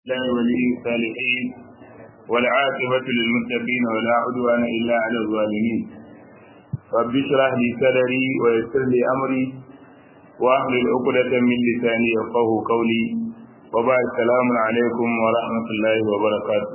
الله ولي الصالحين والعاقبة للمتقين ولا عدوان إلا على الظالمين رب اشرح لي صدري ويسر لي أمري واحلل عقدة من لساني يفقه قولي وبعد السلام عليكم ورحمة الله وبركاته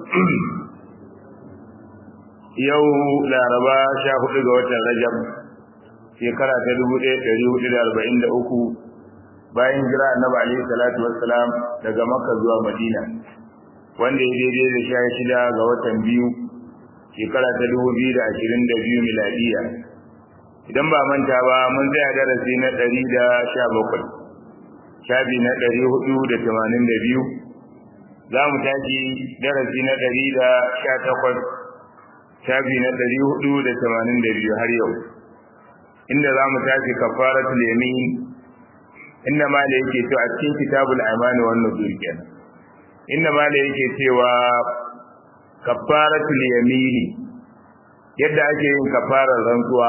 yau laraba sha hudu ga watan rajab shekara ta dubu ɗaya ɗari hudu da arba'in da uku bayan jira annabi alaihi salatu wassalam daga makka zuwa madina wanda ya daidai da sha shida ga watan biyu shekara ta dubu biyu da ashirin da biyu miladiya idan ba manta ba mun tsaya darasi na ɗari da sha bakwai shafi na ɗari hudu da tamanin da biyu za mu tashi darasi na ɗari da sha takwas shafi na ɗari hudu da tamanin da biyu har yau inda za mu tashi kafaratul yamin inda ma da yake cewa a cikin kitabul amani wannan kenan inda ma da yake cewa kafaratul yamini yadda ake yin kafarar rantsuwa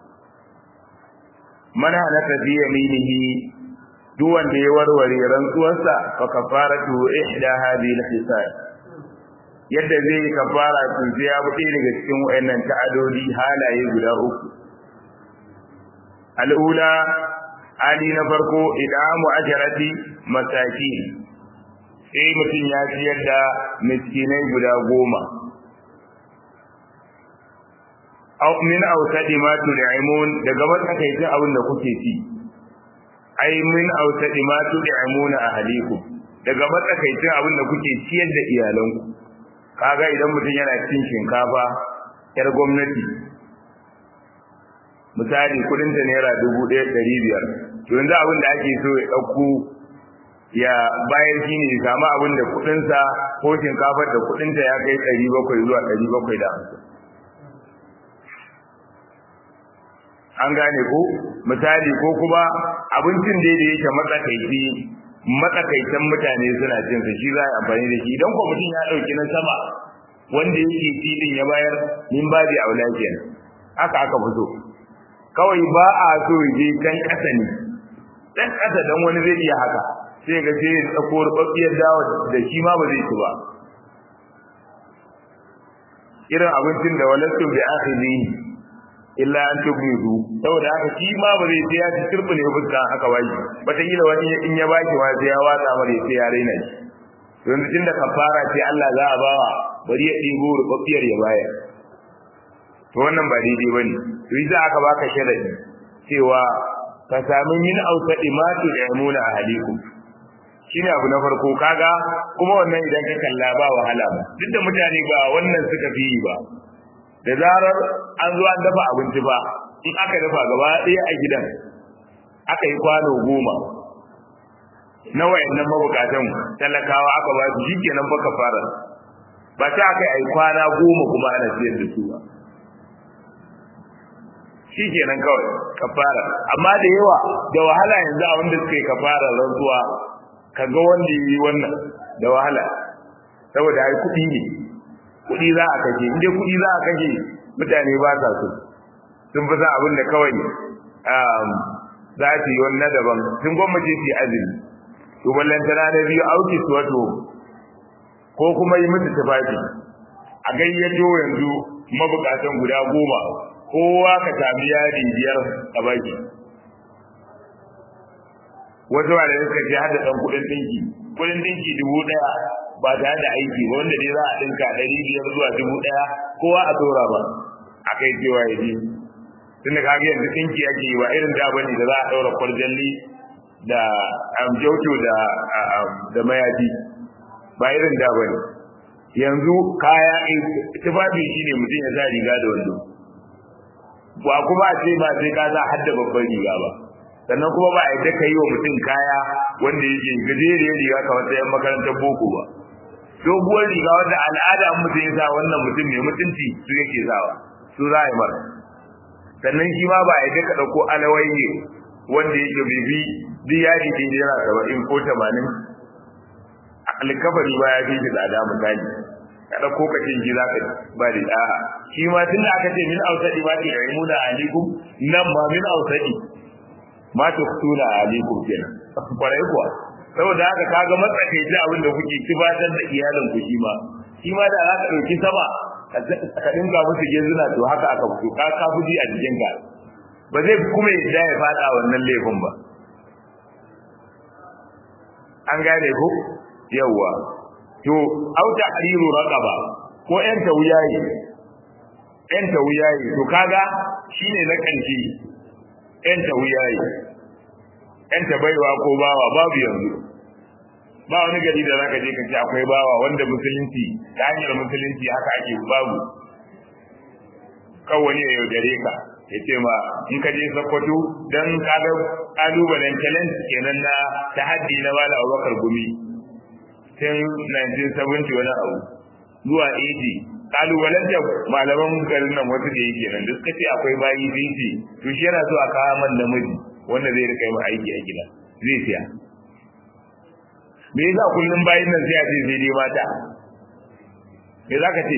man halaka fi yaminihi duk wanda ya warware rantsuwarsa fa kafaratu ihda hadhihi al-hisab yadda zai yi kafara to sai ya bude daga cikin wayannan ta'adodi halaye guda uku al'ula hali na farko idamu ajarati masaki sai mutum ya ciyar da miskinai guda goma aw min awsadi ma tud'imun daga matsakaicin abin da kuke ci ai min awsadi ma tud'imuna ahlikum daga matsakaicin abin da kuke ciyar da iyalanku kaga idan mutum yana cin shinkafa yar gwamnati misali kudin ta naira dubu ɗaya ɗari biyar to yanzu abin da ake so ya ɗauko ya bayar shi ne samu abin da kudinsa ko shinkafar da kudinta ya kai ɗari bakwai zuwa ɗari bakwai da hamsin an gane ko misali ko kuma abincin da da yake matsakaici matsakaitan mutane suna cin sa shi za a amfani da shi idan ko mutum ya ɗauki na sama wanda yake filin ya bayar min babi aula kenan haka aka fito kawai ba a so je can ƙasa ne dan ƙasa dan wani zai iya haka sai ga sai ya tsako rubabbiyar dawa da shi ma ba zai ci ba irin abincin da walastu bi akhiri illa an tugmidu saboda haka shi ma ba zai ya ci turbi ne fuska haka wai bata yi da wani in ya baki ma sai ya watsa mare sai ya raina shi yanzu tunda kafara ce Allah za a bawa bari ya ɗibo rubabbiyar ya bayar to wannan ba daidai bane to yi za aka baka sharadi cewa ka sami min ausadi ma tu'imuna ahlikum shine abu na farko kaga kuma wannan idan ka kalla ba wahala ba duk da mutane ba wannan suka fi yi ba da zarar an zo an dafa abinci ba in aka dafa gaba ɗaya a gidan aka yi kwano goma na wayannan mabukatan talakawa aka ba su shikenan fa kafara ba ta aka yi kwana goma kuma ana siyar da su ba shi kenan kawai kafara amma da yawa da wahala yanzu a wanda suka yi kafara rantsuwa kaga wanda yi wannan da wahala saboda ai kuɗi ne kuɗi za a kashe inda kuɗi za a kashe mutane ba sa so sun fi sa abin da kawai za su yi wannan daban sun gwammace su yi azumi to ballantana na biyu auki su wato ko kuma yi musu tufafi a gayyato yanzu mabukatan guda goma kowa ka sami yari biyar a baki wasu ba da suka ce hada dan kudin dinki kudin dinki dubu daya ba tare da aiki ba wanda dai za a dinka ɗari biyar zuwa dubu daya kowa a tora ba a kai cewa ya ji tun da kaga yanzu dinki ake yi ba irin da bane da za a ɗaura kwarjalli da amjauto da da mayafi ba irin da bane yanzu kaya tufafi shine mutum ya sa riga da wando ba kuma a ce ba sai ka za hadda babban riga ba sannan kuma ba a yadda ka yi wa mutum kaya wanda yake gajeriyar riga kamar ta yan makarantar boko ba doguwar riga wanda al'ada an mutum ya sa wannan mutum mai mutunci su yake sawa su za a yi mara sannan shi ma ba a yadda ka ɗauko alawaye wanda yake bibi duk yadi ɗin yana saba'in ko tamanin alkafari ba ya fi shi tsada misali ka dauko ka cin ji zaka ba da da'a shi ma tunda aka ce min ausadi ma tu'imuna alaikum nan ma min ausadi ma tuqtuna alaikum kenan kwarai kuwa saboda haka kaga matsakaici abin da kuke kibatar da iyalin ku shi ma shi ma da za ka ɗauki sama ka dinga musu gezuna to haka aka fito ka ka fuji a jikin ka ba zai kuma yadda ya fada wannan laifin ba an gane ko yawa to auta hariru raqaba ko yan tawuyayi yan tawuyayi to kaga shine na kanci yan tawuyayi yan tabaiwa ko bawa babu yanzu ba wani gari da zaka je ka ce akwai bawa wanda musulunci ta hanyar musulunci haka ake babu kawai ya yaudare ka ya ce ma in ka je sokoto don kaga kalubalen challenge kenan na tahaddi na wala abubakar gumi tun 1970 wani abu zuwa 80 kalubalen da malaman garin nan wasu da yake nan da suka ce akwai bayi binci to shi yana so a kawo man namiji wanda zai rika yi aiki a gida zai siya me yasa kullum bayin nan sai a ce sai dai mata me za ka ce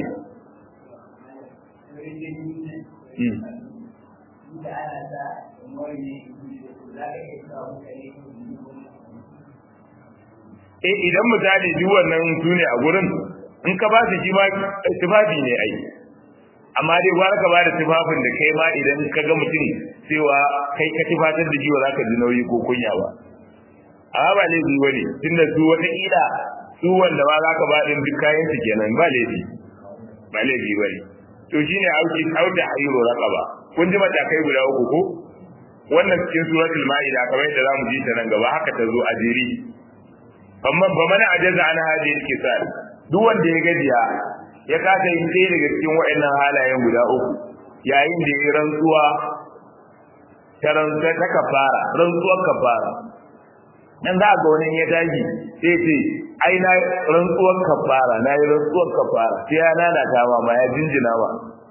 eh idan misali duk wannan su ne a gurin in ka ba su shi ma tufafi ne ai amma dai gwara ka ba da tufafin da kai ma idan ka ga mutum cewa kai ka tufatar da jiwa za ka ji nauyi ko kunya ba amma ba laifi ba ne tunda su wata ƙila su wanda ma za ka ba ɗin duk kayan su kenan ba laifi ba laifi ba ne to shine auki auda hayro raqaba kun ji matakai guda uku ko wannan cikin suratul maida kamar yadda zamu ji ta nan gaba haka ta zo a jeri amma ba mana ajaza ana hadin kisal duk wanda ya gajiya ya kasa yin ɗaya daga cikin waɗannan halayen guda uku yayin da ya rantsuwa ta rantsuwa ta kafara rantsuwar kafara dan za ga wani ya tashi sai ce ai na rantsuwar kafara na yi rantsuwar kafara sai ya lalata ma ma ya jinjina ma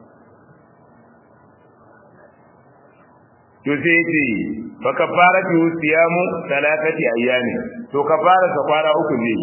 to sai ce fa kafaratu siyamu salatati ayyami to kafara ta kwana uku ne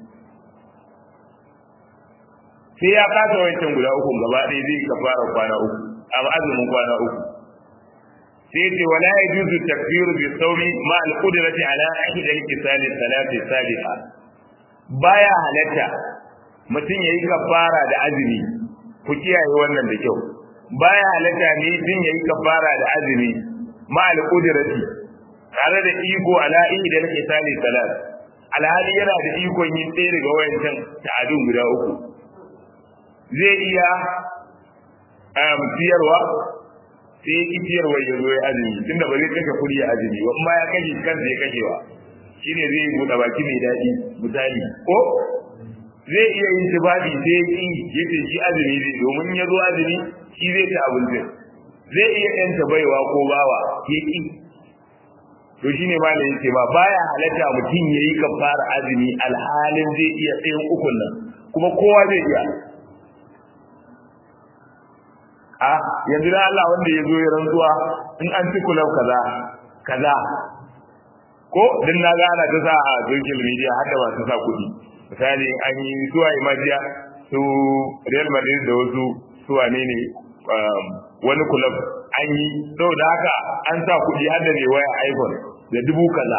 sai ya kasa wancan guda uku gaba ɗaya zai kafara kwana uku amma azumin kwana uku sai ce wala yajuzu takfiru bi sawmi ma al qudrati ala ahad al kisali salati saliha baya halatta mutum yayi kafara da azumi ku kiyaye wannan da kyau baya halatta ne mutum yayi kafara da azumi ma al qudrati tare da iko ala ahad al kisali salat alhali yana da ikon yin ɗaya daga wayancan ta'adun guda uku zai iya siyarwa sai ya ciyarwa ya zo ya azumi tunda ba zai kashe kuɗi a azumi ba amma ya kashe kansa ya kashewa shine zai buɗe baki mai daɗi misali ko zai iya yin tufafi sai ya ƙi ya ce shi azumi zai domin ya zo azumi shi zai ci abincin zai iya yanta baiwa ko bawa ya ƙi to shine ma da yake ba baya halatta mutum ya yi kafara azumi alhalin zai iya tsayin ukun nan kuma kowa zai iya a yanzu da Allah wanda ya zo ya rantsuwa in an ci kulau kaza kaza ko din na ga ana ta sa a social media har da masu sa kuɗi misali an yi zuwa imajiya su Real Madrid da wasu su wane ne wani kulab an yi saboda haka an sa kuɗi har da mai waya iPhone da dubu kaza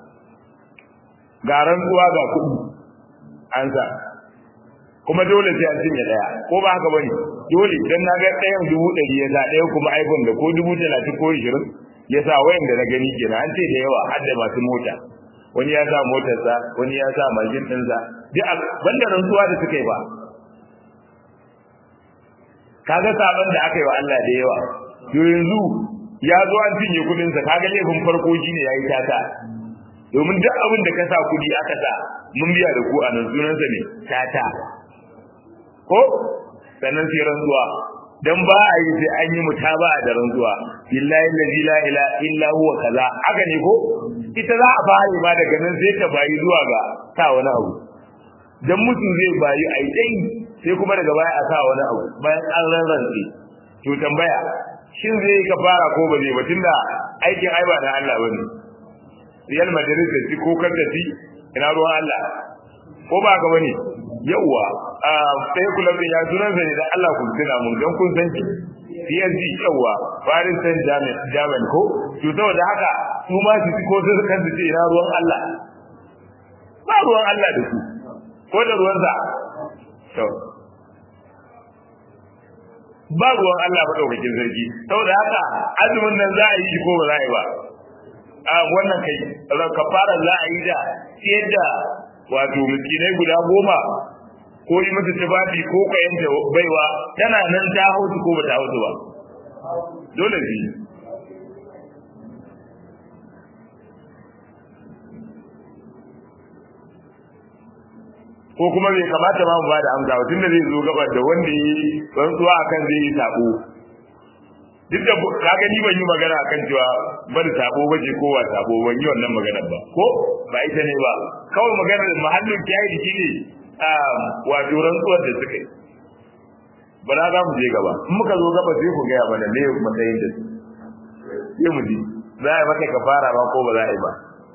ga rantsuwa ga kuɗi an sa kuma dole sai an cinye daya ko ba haka bane dole dan na ga ɗayan dubu ɗari ya sa ɗaya kuma iPhone da ko dubu talatin ko ishirin ya sa wayan da na gani kenan an ce da yawa har da masu mota wani ya sa motarsa wani ya sa mashin ɗinsa duk banda rantsuwa da suka yi ba kaga saban da aka yi wa Allah da yawa to yanzu ya zo an cinye kuɗinsa kaga laifin farko shine yayi tata domin duk abin da ka sa kuɗi aka sa mun biya da ku a nan sunansa ne tata ko sannan sai rantsuwa dan ba a yi sai an yi mutaba da rantsuwa billahi allazi la ilaha illa huwa kaza haka ne ko ita za a fara ma daga nan sai ta bayi zuwa ga sa wani abu dan mutum zai bayi a dai sai kuma daga baya a sa wani abu bayan an rarrantse to tambaya shin zai ka fara ko ba zai ba tunda aikin ai ba da Allah bane Real Madrid da ci ko kar da ci ina ruwan Allah ko ba ka bane yauwa a sai kula da ya sunan sa ne da Allah ku tuna mun dan kun san shi PSG yauwa Paris Saint-Germain ko to saboda haka su ma su ko su kan su ce ina ruwan Allah ba ruwan Allah da su ko da ruwansa to ba ruwan Allah madaukakin sarki saboda haka azumin nan za a yi shi ko ba za a yi ba a wannan kai kafara za a yi da yadda wato miskinai guda goma ko yi mata tufafi ko kayanta baiwa tana nan ta hausu ko ba ta hausu ba dole shi ko kuma bai kamata ma mu ba da amsa tun da zai zo gabar da wanda yi rantsuwa akan zai yi sabo duk da ka gani ban yi magana akan cewa bari sabo ba ce ko wa sabo ban yi wannan magana ba ko ba ita ne ba kawai maganar mahallin jahili shine wato rantsuwar da suka yi ba na za mu je gaba in muka zo gaba sai ku gaya mana ne matsayin da sai mu ji za a yi maka kafara ba ko ba za a yi ba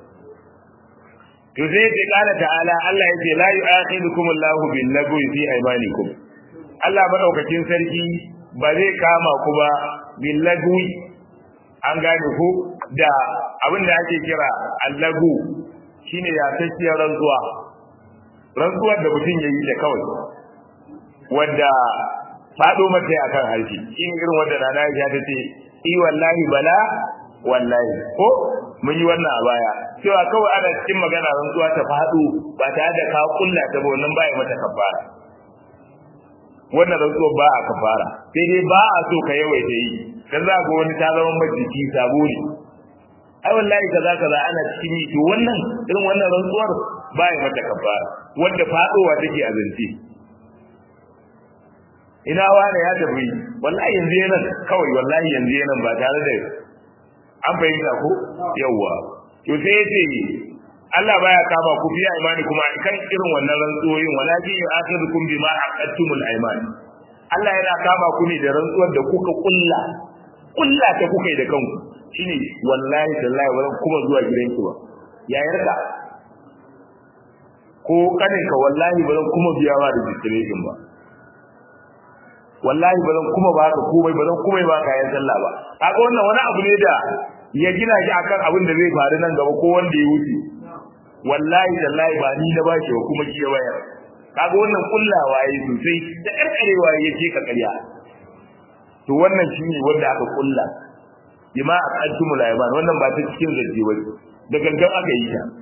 to sai ce kala ta'ala Allah ya ce la yu'akhidukum Allahu bil lagwi fi aymanikum Allah madaukakin sarki ba zai kama ku ba bil lagwi an gane ku da abin da ake kira allagu shine ya tsakiyar rantsuwa rantsuwar da mutum ya yi da kawai wanda faɗo mata a kan harshe in irin wanda rana ya ta ce i wallahi bala wallahi ko mun yi wannan a baya cewa kawai ana cikin magana rantsuwa ta faɗo ba tare da ka kulla ta ba wannan baya mata kafara wannan rantsuwa ba a kafara sai dai ba a so ka yawaita yi dan za ga wani ta zama majiki sabo ne ai wallahi kaza kaza ana cikin yi to wannan irin wannan rantsuwar baya mata kafara wanda faɗowa take a zance ina wane ya tafi wallahi yanzu yana kawai wallahi yanzu yana ba tare da an fahimta ko yawwa to sai yace Allah baya kama ku biya imani kuma kan irin wannan rantsuwoyin walakin yu'akhidukum bima aqadtumul ayman Allah yana kama ku ne da rantsuwar da kuka kulla kulla ta kuka yi da kanku shine wallahi tallahi wannan kuma zuwa gidanki ba yayarka ko kaninka wallahi ba zan kuma biya ma registration ba wallahi ba zan kuma ba ka komai ba zan kuma ba ka yan sallah ba kaga wannan wani abu ne da ya gina shi akan abin da zai faru nan gaba ko wanda ya wuce wallahi tallahi ba ni na bashi ba kuma shi ya bayar kaga wannan kullawa yayi sosai da karkarewa yake ka karya to wannan shine wanda aka kulla bima aqadtumul ayman wannan ba ta cikin zargi ba da gangan aka yi ta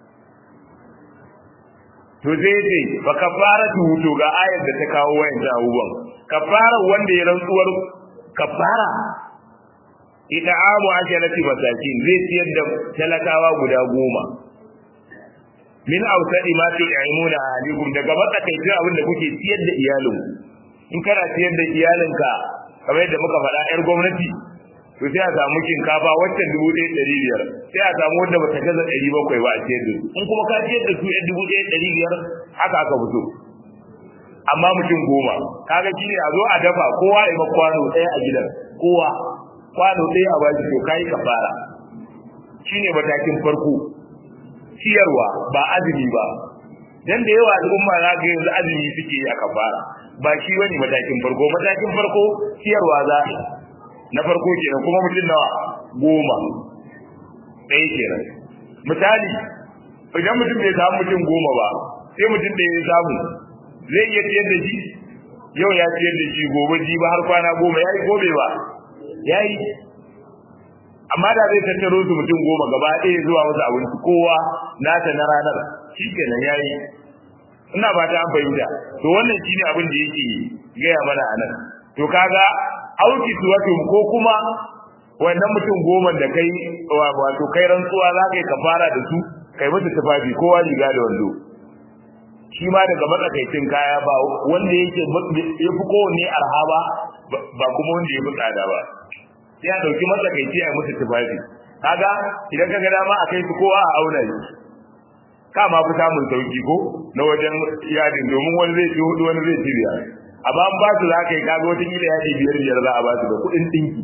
to zai ce fa kafaratu to ga ayar da ta kawo wayan abubuwan kafara wanda ya rantsuwar kafara ita amu ajalati masakin zai ciyar da talakawa guda goma min ausadi ma tu'imuna ahlikum daga matsakaicin abin da kuke ciyar da iyalinku in kana ciyar da iyalinka kamar yadda muka faɗa yar gwamnati to sai a samu shinkafa wacce dubu ɗaya ɗari biyar sai a samu wanda bata gaza ɗari bakwai ba a ciyar da su in kuma ka ciyar da su yan dubu ɗaya ɗari biyar haka aka fito amma mutum goma kaga shi ne a zo a dafa kowa ya ma kwano ɗaya a gidan kowa kwano ɗaya a baki to kayi kafara shine matakin farko ciyarwa ba azumi ba dan da yawa al'umma za ga yanzu azumi suke yi a kafara ba shi bane matakin farko matakin farko ciyarwa za na farko kenan kuma mutum nawa goma ɗaya kenan misali idan mutum bai samu mutum goma ba sai mutum da ya samu zai iya ciyar da shi yau ya ciyar da shi gobe ji ba har kwana goma ya yi gobe ba ya yi amma da zai tattaro su mutum goma gaba ɗaya zuwa wasu abinci kowa nata na ranar shi kenan ya yi ina ba ta an fahimta to wannan shine abin da yake gaya mana a nan to kaga auki wato ko kuma wannan mutum goma da kai wato kai rantsuwa za ka yi kafara da su kai musu tufafi kowa riga da wando shi ma daga matsakaicin kaya ba wanda yake ya fi kowanne arha ba ba kuma wanda ya fi tsada ba sai a ɗauki matsakaici a musu tufafi kaga idan ka ga dama a kai su kowa a auna shi ka ma fi samun sauki ko na wajen yadin domin wani zai ci hudu wani zai ci biyar amma an ba su za ka yi kaga wata kila yadi biyar biyar za a ba su da kuɗin ɗinki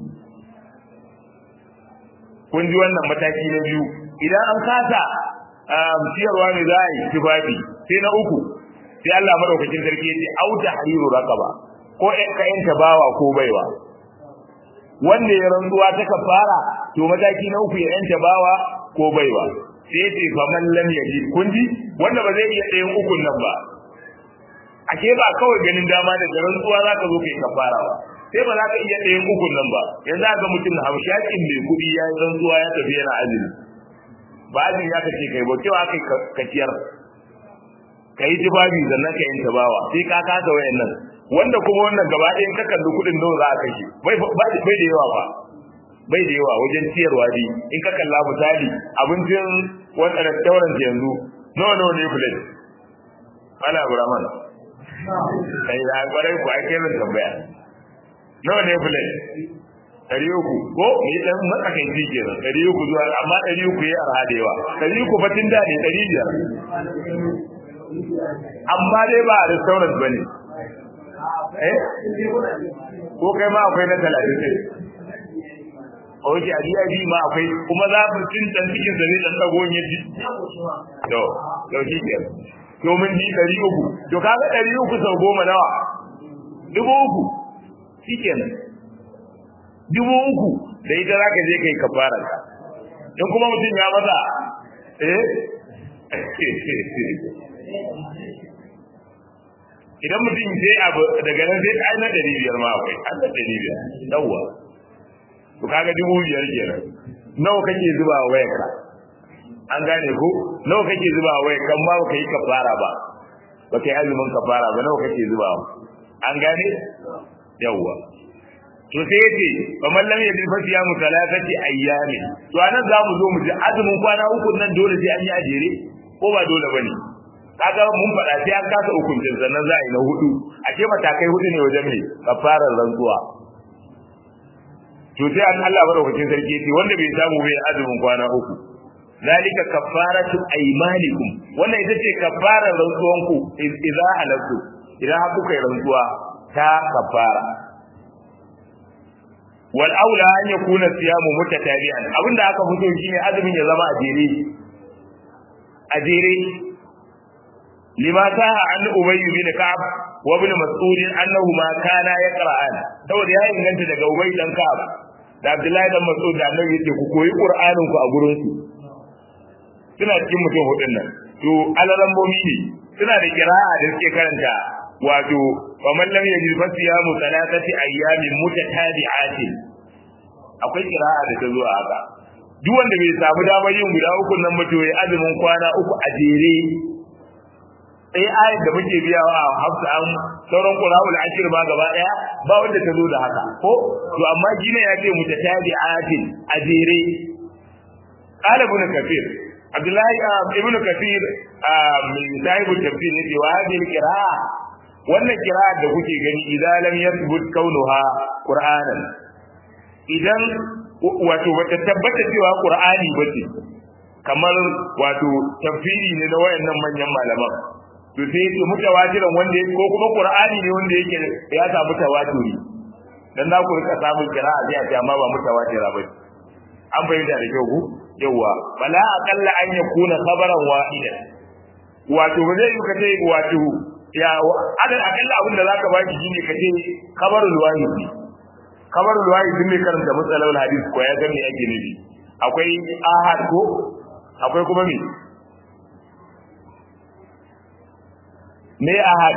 kun ji wannan mataki na biyu idan an kasa ciyarwa ne za a yi tufafi sai na uku sai Allah madaukakin sarki ya ce auta hariru raqaba ko ka yanta bawa ko baiwa wanda ya rantsuwa ta kafara to mataki na uku ya yanta bawa ko baiwa sai ce fa man lam yaji kun ji wanda ba zai iya ɗayan ukun nan ba ake ba kawai ganin dama da rantsuwa za ka zo kai kafara ba sai ba za ka iya ɗayan ukun nan ba yanzu ga mutum hamshakin mai kuɗi ya yi rantsuwa ya tafi yana azumi ba azumi ya kace kai ba cewa kai kaciyar ka yi jibabi sannan ka yanta bawa sai ka kasa wayannan wanda kuma wannan gaba ɗaya ka kalli kuɗin nawa za a kashe bai bai da yawa ba bai da yawa wajen ciyarwa dai in ka kalla misali abincin wanda restaurant yanzu nawa nawa ne plate ana burama kai da kwarai ku ake min tambaya nawa ne plate ɗari uku ko ni dan matsakaici kenan ɗari uku zuwa amma ɗari uku ya arha da yawa ɗari uku fatin da ne ɗari biyar amma dai ba a restaurant bane eh ko kai ma akwai na talatin ne oke a biya bi ma akwai kuma za mu cin dan cikin sa ne dan dago ya ji to to shi ke to mun ji 300 to kaga 300 sau goma nawa dubu uku shikenan dubu uku da ita zaka je kai kafara ka in kuma mutum ya maza eh idan mutum sai abu daga nan sai ai na 500 ma akwai an da 500 yawwa to kaga dubu biyar kenan nawa kake zuba wa wayarka an gane ko nawa kake zuba wa wayarka kan ba ka yi kafara ba ba kai azumin kafara ba nawa kake zuba an gane yawwa to sai yace fa man lam yajid fa siyamu thalathati ayyami to anan za mu zo mu ji azumin kwana uku nan dole sai an yi ajere ko ba dole bane kaga mun faɗa sai an kasa hukuncin sannan za a yi na hudu a ce matakai hudu ne wajen mai kafarar rantsuwa to sai an Allah madaukakin sarki ce wanda bai samu bai azumin kwana uku zalika kafaratu aymanikum wannan ita ce kafarar rantsuwan ku idza halatu idan har kuka yi rantsuwa ta kafara wal aula an yakuna siyamu mutatabi'an abinda aka fito shine azumin ya zama a jere a jere lima saha an ubayy bin ka'ab wa ibn mas'ud annahuma kana yaqra'an saboda ya inganta daga ubay dan ka'ab da abdullahi dan mas'ud da annabi yace ku koyi qur'anin ku a gurin su suna cikin mutum hudun nan to alarambomi ne suna da qira'a da suke karanta wato wa man lam yajid fa siyamu thalathati ayyamin mutatabi'atin akwai qira'a da ta zo a haka duk wanda bai samu damar yin guda uku nan ba to ya azumin kwana uku a jere sai ayat da muke biyawa a hafsa an sauran qur'anul ashir ba gaba daya ba wanda ta zo da haka ko to amma gine ya ce mutatabi'atin a jere qala ibn kafir abdullahi ibn kafir min sahibu tafsir ne wa hadhihi qira'a wannan qira'a da kuke gani idan lam yathbut kaunuha qur'anan idan wato bata tabbata cewa qur'ani bace kamar wato tafsiri ne na wayannan manyan malaman to sai yake mutawatiran wanda yake ko kuma qur'ani ne wanda yake ya samu tawaturi dan za ku rika samun qira'a sai a ce amma ba mutawatira ba an bayyana da kyau ku yawa bala aqalla an yakuna khabaran wahida wato ba zai yi ka ce wato ya adal aqalla abin da zaka baki shine ka ce khabarul wahid khabarul wahid ne karanta matsalar hadisi ko ya ga me ake nufi akwai ahad ko akwai kuma me me ahad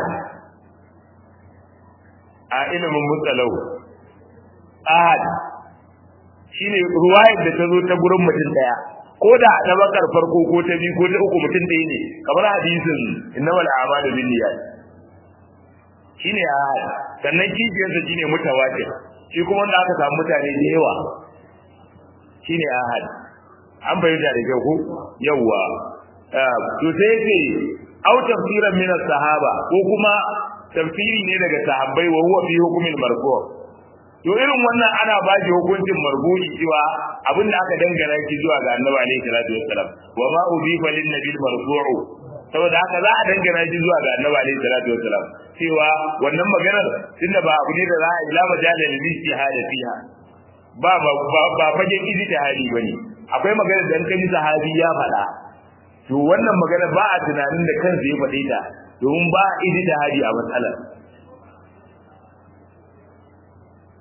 a ilimin mutsalau ahad shine ruwayar da ta zo ta gurin mutum daya ko da na bakar farko ko ta biyu ko ta uku mutum ɗaya ne kamar hadisin innamal a'malu binniyat shine ahad sannan kishiyarsa shine mutawatir shi kuma wanda aka samu mutane da yawa shine ahad an bayyana da kyau ko yawa to sai ce au tafsiran min sahaba ko kuma tafsiri ne daga sahabbai wa huwa fi hukmil marfu' to irin wannan ana ba shi hukuncin marfu'i cewa abin da aka dangana shi zuwa ga annabi alaihi salatu wassalam wa ma udifa lin nabi marfu'u saboda haka za a dangana shi zuwa ga annabi alaihi salatu wassalam cewa wannan maganar tunda ba abu ne da za a ila majalal lijtihad fiha ba ba ba fagen ijtihadi bane akwai maganar da kan sahabi ya faɗa to wannan magana ba a tunanin da kansa ya faɗe ta domin ba ijtihadi a matsalar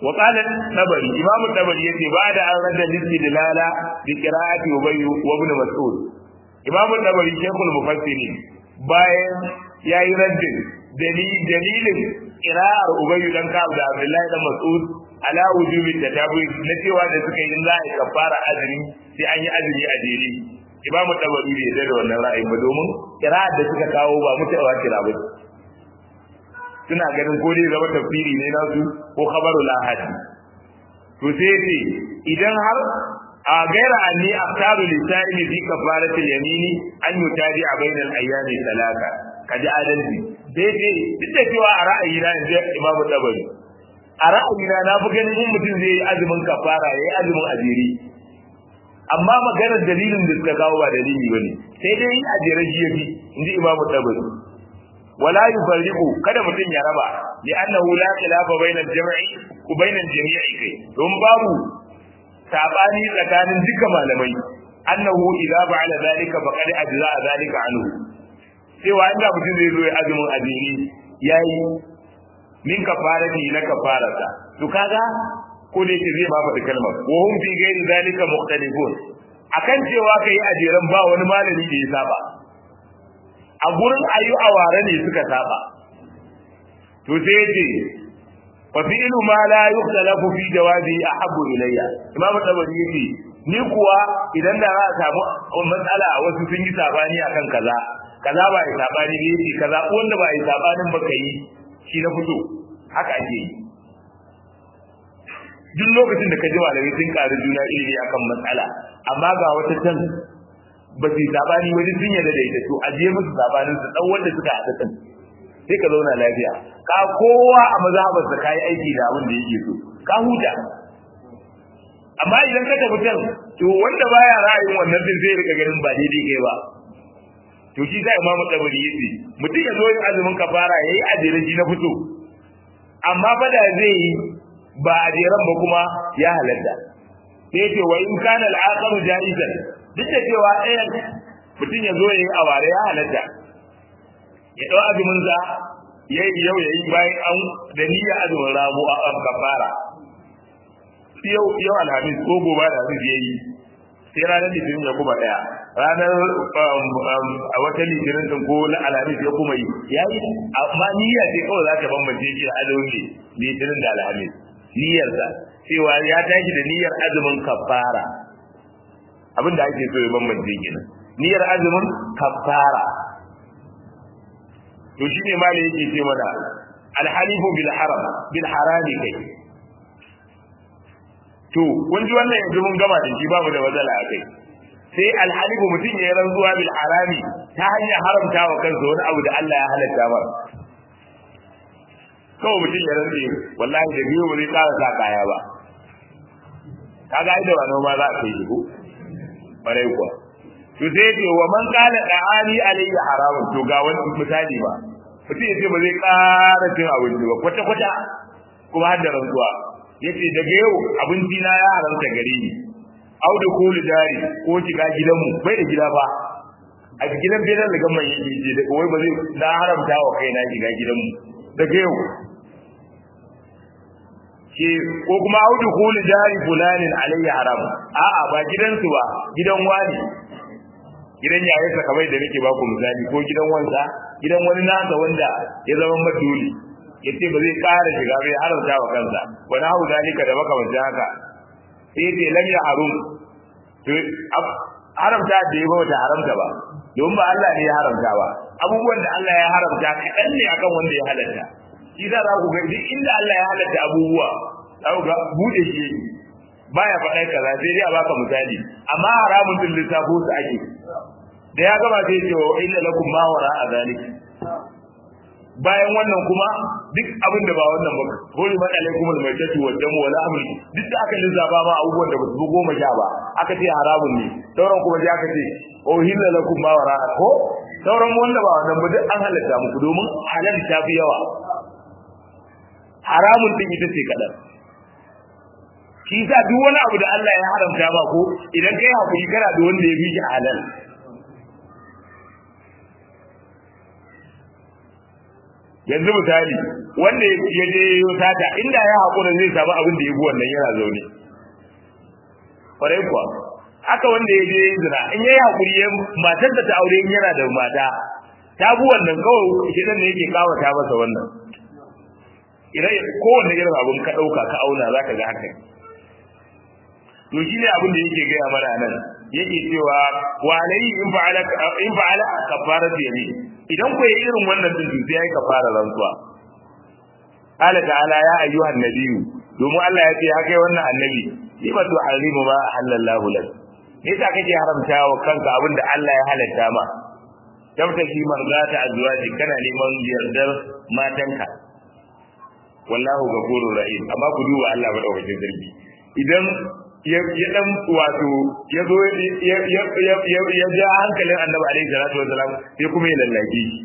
وقال النبري امام النبري yace ba da an rada listidlala bi qira'ati ubay wa ibn mas'ud imam an-nabari shaykhul mufassirin bayan yayi raddin dalilin qira'ar ubay dan ka'ab da abdullahi dan mas'ud ala wujubi tatabi na cewa da suka yi za a kafara azumi sai an yi azumi a jere imam an-nabari bai yarda da wannan ra'ayin ba domin qira'ar da suka kawo ba mutawa kira ba suna ganin ko dai zama tafsiri ne nasu ko khabarul ahadi to sai ce idan har a gaira anni aftaru lisa'ili fi kafaratil yamini an yutaji a bainal ayyami talaka kaji adalci sai ce duk da cewa a ra'ayi na inda Imam Tabari a ra'ayi na na fi ganin in mutum zai yi azumin kafara yayi azumin ajiri amma maganar dalilin da suka kawo ba dalili bane sai dai a jere shi yafi inji Imam Tabari ولا يفرق kada mutum ya raba li annahu la khilafa bainal jam'i ku bainal jami'i kai don babu sabani tsakanin duka malamai annahu idza ba'ala zalika faqad ajza zalika anhu cewa inda mutum zai zo ya azumin azumi yayi min kafarati na kafarata to kaga ko da yake zai ba faɗi kalmar wa hum fi ghairi zalika mukhtalifun akan cewa kai ajiran ba wani malami da ya saba a gurin ayu aware ne suka saba to sai yace wa fi'lu ma la yukhtalafu fi jawabi ahabbu ilayya imamu tabari yace ni kuwa idan da za a samu matsala wasu sun yi sabani akan kaza kaza ba yi sabani ne yace kaza wanda ba yi sabanin ba kai shi na fito haka ake yi duk lokacin da ka ji malamai sun ƙari juna ilimi akan matsala amma ga wata can ba su sabani wajen sun yarda da ita to a je musu sabanin su dan wanda suka haɗa kan sai ka zauna lafiya ka kowa a mazhabar sa kai aiki da abin da yake so ka huta amma idan ka tafi can to wanda baya ra'ayin wannan din zai rika ganin ba daidai kai ba to shi sai imamu tabari yace mutum ya zo yin azumin kafara yayi ajirin shi na fito amma fa da zai yi ba ajiran ba kuma ya halatta sai ce wa in kana al-aqamu jaizan duk da cewa ɗayan mutum ya zo ya yi a ware ya halatta ya ɗau azumin sa ya yi yau ya yi bayan an da niyyar azumin ramu a kafara yau yau alhamis ko gobe da hamis ya yi sai ranar litinin ya kuma ɗaya ranar a wata litinin ɗin ko na alhamis ya kuma yi ya yi amma niyya ce kawai za ta bambance shi da azumin litinin da alhamis niyyarsa cewa ya tashi da niyyar azumin kafara abin da ake so ya bambance kenan niyyar azumin kafara to shi ne malai yake ce mana alhalifu bil haram bil harami kai to kun ji wannan yanzu mun gama da shi babu da wazala a kai sai alhalifu mutum ya yi rantsuwa bil harami ta hanyar haramta wa kansa wani abu da Allah ya halatta ba kawai mutum ya rantse wallahi da biyu ba zai ƙara sa kaya ba kaga ai da ba noma za a kai shi ko barai kuwa to sai ce wa man qala da'ani alayhi haramun to ga wani misali ba mutum ya ce ba zai ƙara cin abinci ba kwata kwata kuma har da rantsuwa yace daga yau abinci na ya haramta gare ni au da kulu dari ko shiga gidanmu bai da gida ba a gidan bidan da gamman yake ce da wai ba zai na haramta wa kaina shiga gidanmu daga yau ke ko kuma audu kuli jari fulanin alayya haram a'a ba gidansu ba gidan wani gidan yayansa kamar da nake baku misali ko gidan wansa gidan wani nasa wanda ya zama maduli yace ba zai ƙara shiga bai haramta wa kansa wani hau zalika da makamancin haka sai ce lam ya harum to haramta da ya bata haramta ba domin ba Allah ne ya haramta ba abubuwan da Allah ya haramta kaɗan ne akan wanda ya halatta shi za ku ga duk inda Allah ya halatta abubuwa za ku ga bude shi yake baya faɗa kaza sai dai a baka misali amma haramun din lissafo su ake da ya gama sai ce wa illa lakum ma wara a zalik bayan wannan kuma duk abin da ba wannan ba hori ma alaikum al maitatu wa damu wala amri duk da aka lissafa ma abubuwan da ba su goma sha ba aka ce haramun ne sauran kuma sai aka ce o hilla lakum ma wara ko sauran wanda ba wannan ba duk an halatta muku domin halal ta fi yawa haramun din ita ce kadan shi sa duk wani abu da Allah ya haramta ba ko idan kai hakuri kana da wanda ya fi shi halal yanzu misali wanda ya je yo sata inda ya hakura zai samu abin da ya bi wannan yana zaune kwarai kuwa haka wanda ya je zina in yayi hakuri ya matar da ta aure in yana da mata ta bi wannan kawai shedan ne yake kawata masa wannan idan kowanne irin abun ka dauka ka auna zaka ga haka to shine abin da yake gaya mana nan yake cewa wa alayhi in fa'ala in fa'ala kafaratu yamin idan ku yi irin wannan din sai yayi kafara rantsuwa qala ta'ala ya ayyuhan nabiyyu domin Allah ya ce ya kai wannan annabi lima tu'allimu ma halallahu lak me yasa kake haramta wa kanka abin da Allah ya halatta ma tabtaki marzata azwaji kana neman yardar matanka wallahu ghafurur rahim amma ku duba Allah madaukakin sarki idan ya dan wato ya zo ya ja hankalin annabi alaihi salatu wasalam sai kuma ya lallake shi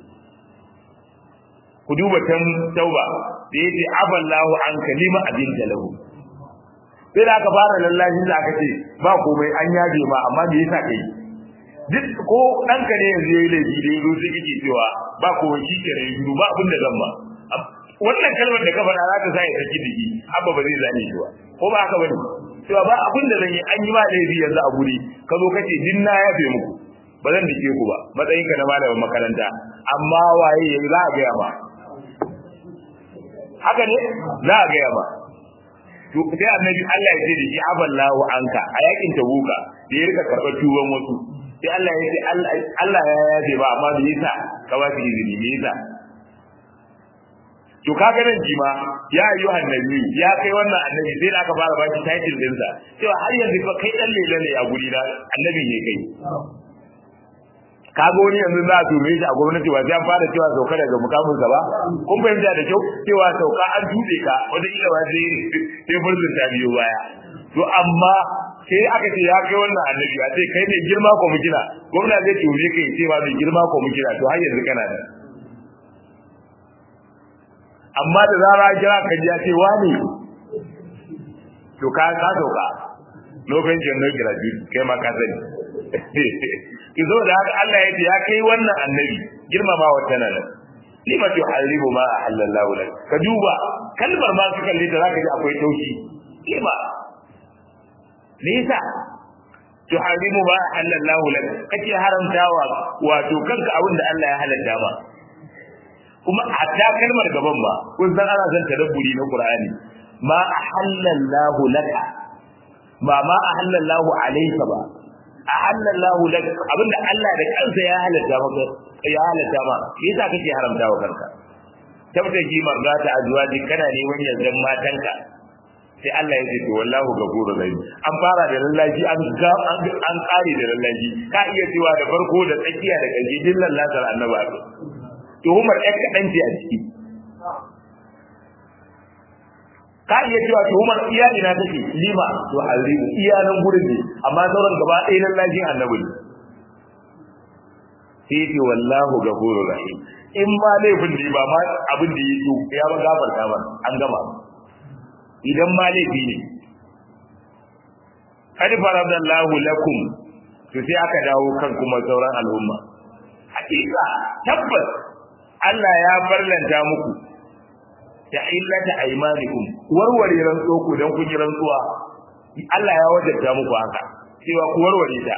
ku duba tan tauba da yace aballahu an kalima abin lahu sai da aka fara lallashi da aka ce ba komai an yaje ma amma me yasa kai duk ko ɗanka ne yanzu yayi laifi da yazo sai kike cewa ba komai shi ke rai ba abin da zan ba wannan kalmar da ka faɗa za ta sa ya saki diki abba ba zai zane shi ba ko ba haka bane cewa ba abin da zan yi an yi ma laifi yanzu a guri ka zo kace din na yafe muku ba zan dike ku ba matsayin ka na malamin makaranta amma waye yanzu za a gaya ma haka ne za a gaya ma to sai annabi Allah ya ce da shi aballahu anka a yakin tabuka da ya rika karɓar tuban wasu sai Allah ya ce Allah ya yafe ba amma me yasa ka ba shi izini me yasa to kaga nan jima ya ayu annabi ya kai wannan annabi sai da aka fara baki title din sa cewa har yanzu fa kai dan lele ne a guri na annabi ne kai kaga wani yanzu za a tume shi a gwamnati ba sai an fara cewa sauka daga mukamin sa ba kun fahimta da kyau cewa sauka an tuɗe ka wata kila ba sai sai burzun ta biyo baya to amma sai aka ce ya kai wannan annabi a ce kai ne girma ko mukina gwamna zai tume kai ce ba mai girma ko mukina to har yanzu kana da amma da zara kira ka ji ya ce wani to ka ka sauka lokacin jannar graduate kai ma ka sani ki zo da haka Allah ya ce ya kai wannan annabi girmama wata nan lima tuharibu ma ahallallahu lak ka duba kalmar ma ka kalle ta zaka ji akwai taushi lima me yasa tuharibu ma ahallallahu lak kace haramtawa wato kanka abin da Allah ya halatta ma kuma hatta kalmar gaban ba kun san ana son tadabburi na Qur'ani ma ahallallahu laka ba ma ahallallahu alayka ba ahallallahu lak abinda Allah da kansa ya halatta maka ya halatta ma yasa kake haramta wa kanka tabtaji mardata azwaji kana neman yardan matanka sai Allah ya ce to wallahu ghafurur rahim an fara da lallaji an ga an kare da lallaji ka iya cewa da farko da tsakiya da kaje dillan lasar annabi tuhumar ɗan kaɗan ce a ciki ka iya cewa tuhumar iya ina take lima to alrimu iya nan gurin ne amma sauran gaba ɗaya nan lajin annabi ne sai ce wallahu ghafurur rahim in ma laifin ne ba ma abin da ya so ya ba gafarta ba an gama idan ma laifi ne qad faradallahu lakum to sai aka dawo kan kuma sauran al'umma hakika tabbas Allah ya farlanta muku ta illata aymanikum warware rantsuwa ku dan kun yi rantsuwa Allah ya wajabta muku haka cewa ku warware ta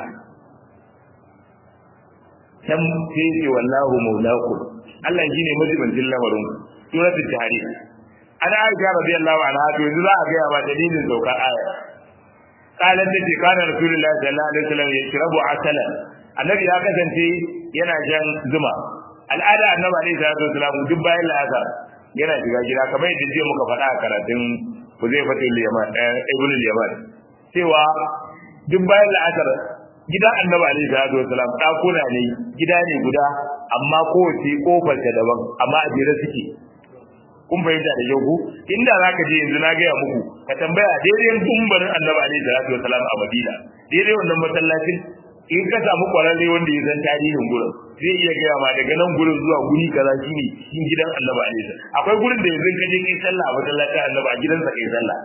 dan sai ce wallahu maulakum Allah shine majibancin lamarin ku suratul tahrim ana aisha radiyallahu anha to yanzu za a ga ba dalilin saukar aya qalat da kana rasulullahi sallallahu alaihi wasallam yashrabu asala annabi ya kasance yana jan zuma al'ada annabi alaihi salatu wasallam duk bayan la'asar yana shiga gida kamar yadda jiya muka faɗa a karatun Huzaifatul Yaman Ibn Yaman cewa duk bayan la'asar gidan annabi alaihi salatu wasallam dakuna ne gida ne guda amma kowace kofar ta daban amma a jere suke kun fahimta da yau inda zaka je yanzu na gaya muku ka tambaya daidai kumbarin annabi alaihi salatu wasallam a Madina daidai wannan masallacin in ka samu kwararre wanda ya san tarihin gurin zai iya gaya ma daga nan gurin zuwa guri kaza shine cikin gidan annabi alaihi akwai gurin da yanzu ka je kai sallah a masallacin annabi a gidansa kai sallah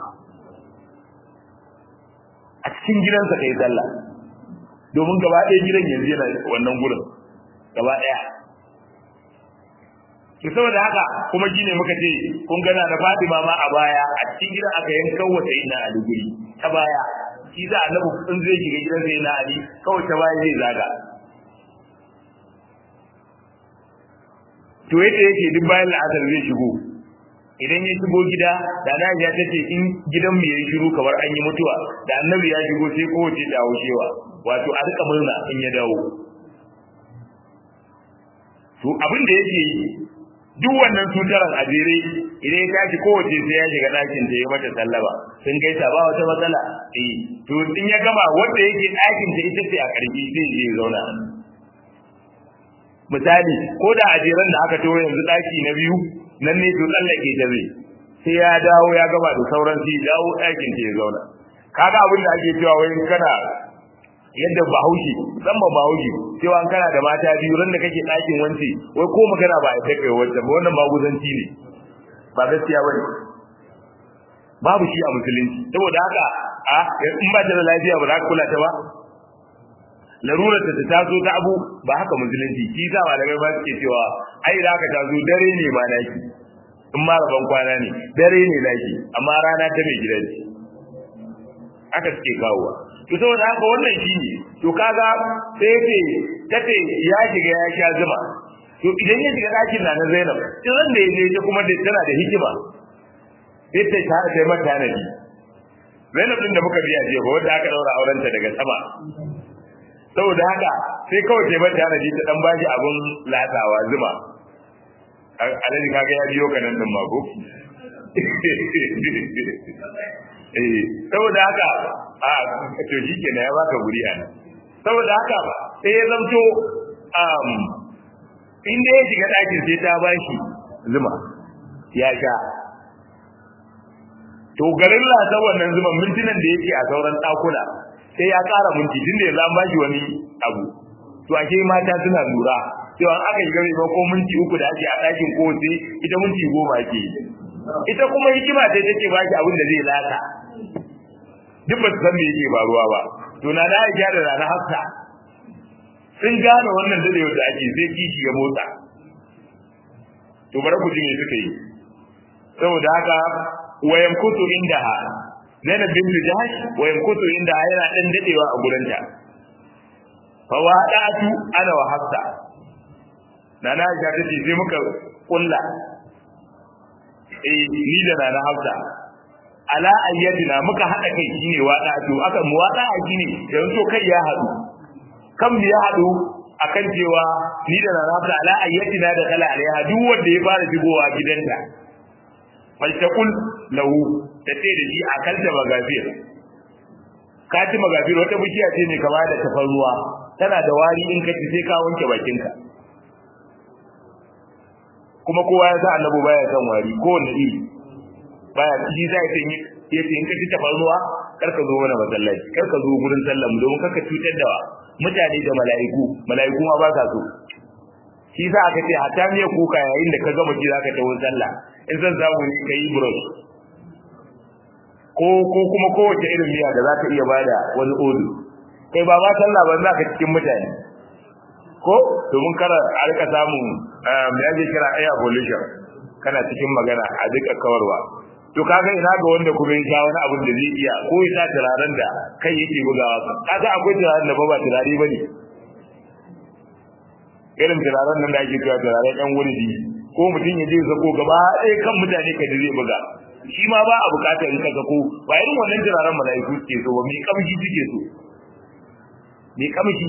a cikin gidansa kai sallah domin gaba ɗaya gidan yanzu yana wannan gurin gaba ɗaya to saboda haka kuma shine muka ce kun gana da Fatima ma a baya a cikin gidan aka yanka wata ina a duguri ta baya shi za annabi in zai shiga gidan sai na Ali kawai ta baya zai zaga to yadda yake duk bayan la'asar zai shigo idan ya shigo gida da na ya tace in gidan mu yayi shiru kamar an yi mutuwa da annabi ya shigo sai kowace ta haushewa wato a rika murna in ya dawo to abin da yake yi duk wannan tutaran a jere idan ya tashi kowace sai ya shiga ɗakin ta yi mata sallama sun gaisa ba wata matsala eh to in ya gama wanda yake ɗakin ta ita ce a ƙarfi sai je zauna misali ko da a jeren da aka tawo yanzu ɗaki na biyu nan ne to tsallake ta zai sai ya dawo ya gama da sauran sai dawo ɗakin ta ya zauna kaga abin da ake cewa wai kana yadda bahaushe musamman bahaushe cewa an kana da mata biyu ran da kake ɗakin wance wai ko magana ba a kai kai wacce ba wannan maguzanci ne ba gaskiya bane babu shi a musulunci saboda haka a in ba ta da lafiya ba za ka kula ta ba larurar ta ta taso ta abu ba haka musulunci shi sa malamai ba suke cewa ai da haka taso dare ne ma naki in ma rabon kwana ne dare ne naki amma rana ta mai gidanci haka suke kawowa to saboda haka wannan shi ne to kaga sai yace tace ya shiga ya sha zuma to idan ya shiga ɗakin na na Zainab idan da yaje ta kuma da tana da hikima sai ta tare da mata nabi Zainab din da muka biya je ba wanda aka daura aurenta daga sama saboda haka sai kawai sai mata nabi ta dan bashi abun latsawa zuma alaji kaga ya biyo kanan din mako eh saboda haka a to shi ke ya baka guri a nan saboda haka sai ya zamto um, inda ya shiga ɗakin sai ta bashi zuma ya sha to garin lasa wannan zuma mintunan da yake a sauran ɗakuna sai ya ƙara minti tun da yanzu an bashi wani abu to ashe mata suna lura cewa aka shiga mai ko minti uku da ake a ɗakin ko sai ita minti goma ke ita kuma hikima ce take baki abin da zai lata duk ba su san me yake faruwa ba to na da Aisha da Nana Hafsa sun gane wannan dadewa da ake sai kishi ya motsa to bari ku ji me suka yi saboda haka wayan kutu indaha Zainab bintu Jahash wayan kutu indaha yana dan dadewa a gurinta fa wada'atu ana wa Hafsa Nana Aisha ta ce sai muka kulla eh ni da Nana Hafsa ala ayyatina muka hada kai shine wada to aka mu wada shine yanzu kai ya hadu kan ya hadu akan cewa ni da rarabta ala ayyatina da kala alaiha duk wanda ya fara shigowa gidanta faltaqul lahu tace da shi akalta magafir kati magafir wata bishiya ce ne kama da tafarruwa tana da wari in ka ci sai ka wanke bakinka kuma kowa ya sa annabi baya san wari kowanne iri baya shi za ya yi ya ce in ka ci tafarnuwa kar ka zo mana masallaci kar ka zo gurin sallah mu domin kaka cutar da mutane da mala'iku mala'iku ma ba sa so shi za aka ce hatta miya kuka yayin da ka gama ji za ka tawo sallah in san samu ne ka yi brush ko ko kuma kowace irin miya da za ka iya bada wani odu kai ba ma sallah ba za ka cikin mutane ko domin kara a rika samun me ake kira air pollution kana cikin magana a duka kawarwa to kaga ina ga wanda kuma ya wani abin da zai iya ko ya sa turaren da kai yake bugawa kaga akwai turaren da ba ba turare bane irin turaren nan da ake cewa turaren ɗan wuridi ko mutum ya je sako gaba ɗaya kan mutane ka da zai buga shi ma ba a bukatar in ka sako ba irin wannan turaren mala'iku suke so ba mai kamshi suke so mai kamshi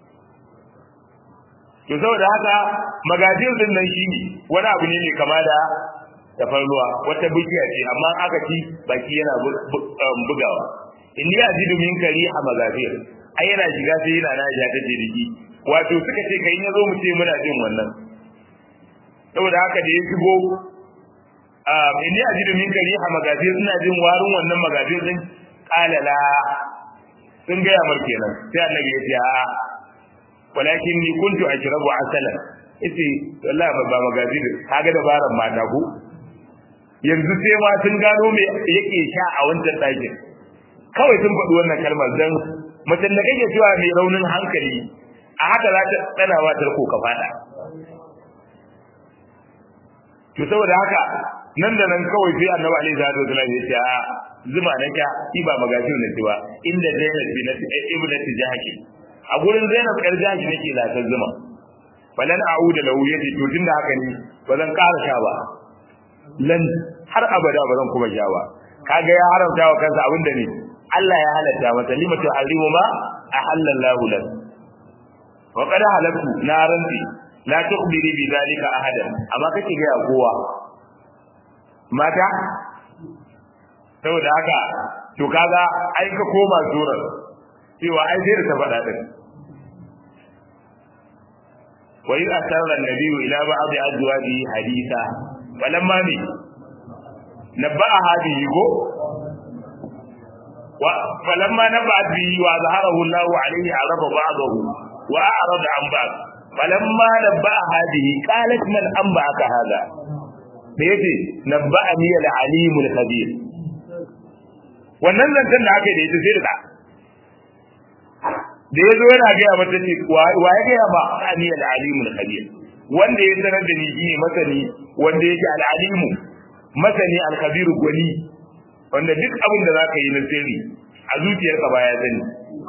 to saboda haka magajin din nan shine wani abu ne mai kama da tafarnuwa wata bishiya ce amma aka ci baki yana bugawa in ya ji min kari a magafir ai yana shiga sai yana na ja ta jirgi wato suka ce kai ya zo mu ce muna jin wannan saboda haka da ya shigo in ya ji min kari a magafir suna jin warin wannan magafir din kalala sun gaya mar kenan sai annabi ya ce a'a walakin ni kuntu ajrabu asalan yace wallahi ba magafir kaga dabaran mata ko yanzu sai ma sun gano me yake sha a wancan ɗakin kawai sun faɗi wannan kalmar don mutum da kake cewa mai raunin hankali a haka za ta tsana wa tarko ka faɗa to saboda haka nan da nan kawai sai annabi alaihi salatu wasallam ya ce a zuma na ka shi ba magajin na cewa inda Zainab bin ibnati Jahsh a gurin Zainab yar Jahsh nake latar zuma falan a'uda lahu yace to tunda haka ne ba zan ƙara sha ba lan har abada ba zan kuma sha ba kaga ya haramta wa kansa abinda ne Allah ya halatta masa limatu harimu ma ahallallahu lak wa qad halaktu naranti la tukhbiri bi zalika ahadan amma kake ga kowa mata saboda haka to kaga ai ka koma surar cewa ai sai da ta faɗa din wa idza sarra an-nabiyyu ila ba'd azwajihi haditha falamma bi nabba'a hadhihi go wa falamma nabba'a bihi wa zaharahu Allahu alayhi arafa ba'dahu wa a'rada an ba'd falamma nabba'a hadhihi qalat man anba'aka hadha da yake nabba'ani al-alim al-khabir wannan zancen da aka yi da ita sai da da ya zo yana gaya mata ce wa ya gaya ba ani al-alim al-khabir wanda ya sanar da ni shine masani wanda yake al-alim masani al-khabir gwani wanda duk abin da zaka yi na sirri a zuciyarka ba ya sani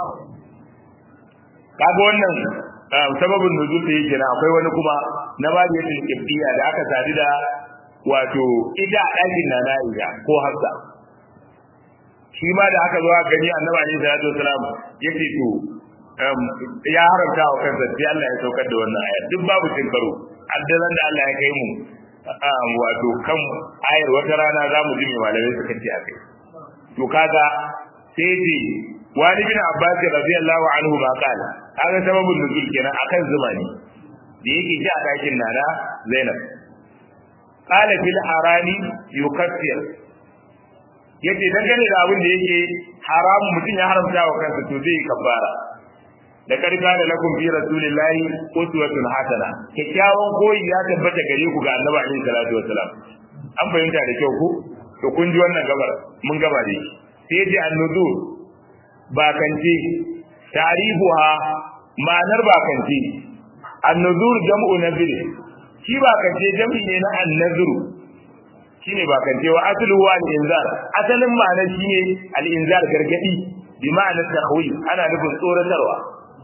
kaga wannan sababin nuzul da yake na akwai wani kuma na babu yadda kibbiya da aka sadu da wato ita a ɗakin na Aisha ko Hafsa shi ma da aka zo aka gani Annabi alaihi salatu wasalam yake to ya haramta wa kansa sai Allah ya saukar da wannan aya duk babu cin karo addalan da Allah ya kai mu wato kan ayar wata rana za mu ji mai malamai suka ce a kai to kaga sai ce wani bin Abbas radiyallahu anhu ma kala kaga sababin nuzul kenan akan zuma ne da yake ji a ɗakin nana Zainab qala fil harami yukaffir yace dangane da abin da yake haramun mutum ya haramta wa kansa to zai kafara da karka da lakum fi rasulillahi uswatun hasana kyakkyawan koyi ya tabbata gare ku ga annabi alaihi salatu wassalam an fahimta da kyau ku to kun ji wannan gabar mun gaba ne sai ji annuzur bakance tarihuha ma'anar bakance annuzur jam'u nazir shi bakance jam'i ne na annazuru shine bakance wa aslu wa al-inzar asalin ma'anar shine al-inzar gargadi bi ma'anar tahwi ana nufin tsoratarwa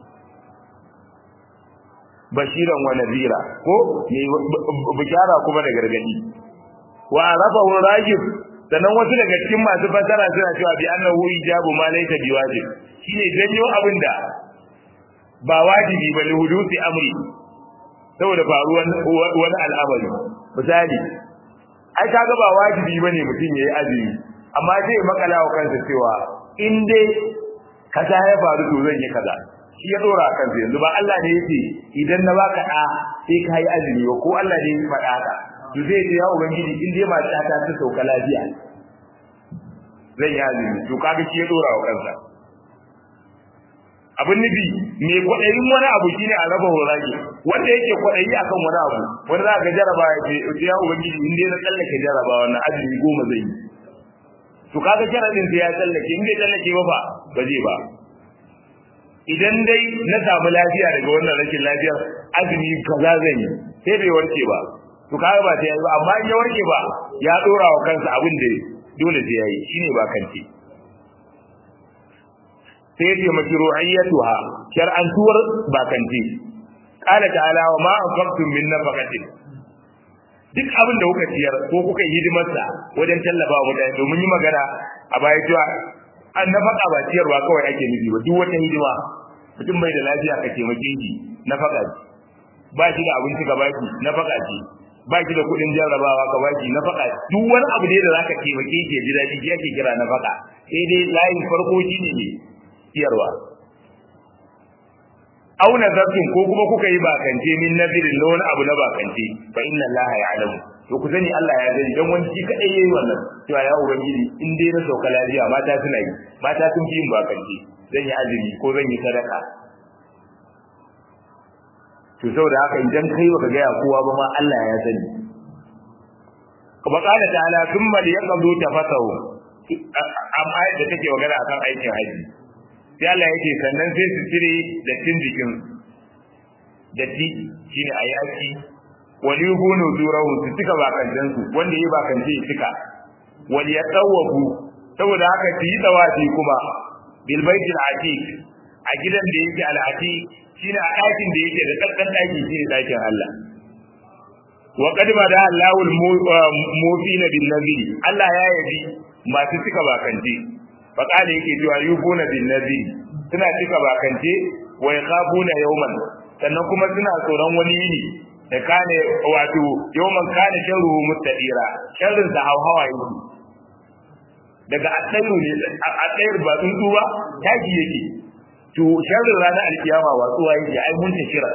bashiran wa nadira ko ne bishara kuma da gargadi wa arafahu rajib sannan wasu daga cikin masu fasara suna cewa bi annahu ijabu ma laysa biwajib shine janyo abinda ba wajibi ba li hudusi amri saboda faruwan wani al'amari misali ai kaga ba wajibi bane mutum yayi azumi amma sai ya makala wa kansa cewa in dai kaza ya faru to zan yi kaza shi ya dora kansa yanzu ba Allah ne yake idan na baka da sai ka yi azumi ko Allah ne ya faɗa haka to zai ce ya ubangiji in dai mata ta ta sauka lafiya zan yi azumi to kaga shi ya dora wa kansa abin nufi me kwaɗayin wani abu shine a raba horage wanda yake kwaɗayi akan wani abu wanda za ka jaraba ya ce ya ubangiji in dai na tsallake jaraba wannan azumi goma zai yi to kaga sharadin sai ya tsallake in bai tsallake ba ba ba zai ba idan dai na samu lafiya daga wannan rashin lafiyar azumi kaza zan yi sai bai warke ba to kaga ba sai ya yi ba amma in ya warke ba ya dora wa kansa abin da dole sai ya yi shine ba kanti sai ya ce mashru'iyyatuha shar'antuwar bakanti qala ta'ala wa ma anfaqtum min nafaqatin duk abin da kuka ciyar ko kuka yi hidimarsa wajen tallafa wa mutane domin yi magana a baya cewa an nafaka ba ciyarwa kawai ake nufi ba duk wata hidima mutum bai da lafiya ka taimake shi nafaka ce ba shi da abinci ka baki nafaka ce ba shi da kuɗin jarrabawa ka baki nafaka duk wani abu da zaka taimake shi ya ji daɗi shi ake kira nafaka sai dai layin farko shi ne ciyarwa au nazartum ko kuma kuka yi bakance min nazirin na wani abu na bakance fa inna allaha ya'lamu to ku sani Allah ya sani dan wani shi kadai yayi wannan cewa ya ubangiji in dai na sauka lafiya mata suna yi mata sun fi yin bakance zan yi azumi ko zan yi sadaka to saboda haka idan kai baka ga kowa ba ma Allah ya sani kuma kana ta'ala thumma liyaqdu tafasahu amma ayat da take magana akan aikin haji sai Allah yake sannan sai su cire dattin jikin datti shine ayi aski wali gunu zurahu su cika bakantan su wanda yi bakance ya cika wali ya tsawafu saboda haka su yi tsawafi kuma bil baitil atiq a gidan da yake al atiq shine a ɗakin da yake da tsakkan ɗaki shine ɗakin Allah wa qad bada Allahul mufina bin naziri Allah ya yabi masu cika bakance fa kana yake cewa yufuna bin naziri suna cika bakance wa yakhafuna yawman sannan kuma suna tsoron wani yini da kane wato yawman kana sharru mustadira sharrin da hawa yake daga addayu ne addayar ba tsuntsu ba taki yake to sharrin ranar alkiyama watsuwa yake ai mun tashira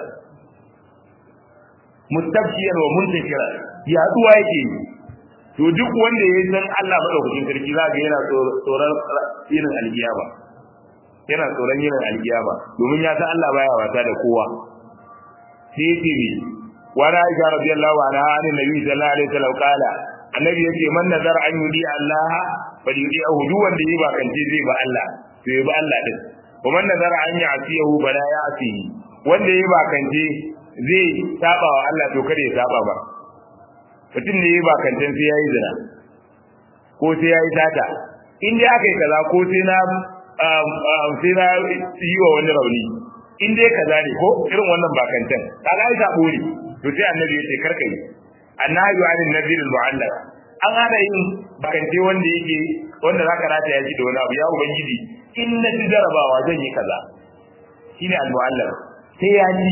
mustabshiyar wa muntashira yaduwa yake to duk wanda ya san Allah madaukakin sarki za ga yana tsoron irin alkiyama yana tsoron irin alkiyama domin ya san Allah baya wasa da kowa sai yake ne wa na aisha radiyallahu anha an nabi sallallahu alaihi wasallam kala annabi yace man nazar an yudi Allah fa yudi ahu duk wanda yi ba kance zai ba Allah to yi ba Allah din wa man nazar an ya'siyahu bala ya'sihi wanda yi ba kance zai saba wa Allah to kada ya saba ba mutum ne ba kancan sai yayi zina ko sai yayi tata in dai aka yi kaza ko sai na sai na yi wa wani rauni in dai kaza ne ko irin wannan ba kancan kaga ai sabo ne to sai annabi ya ce karka yi annabi wa anin nabil mu'allaq an hada yin bakance wanda yake wanda zaka rata ya ji da wani abu ya ubangiji in na ji jarabawa zan yi kaza shine al-mu'allaq sai ya ji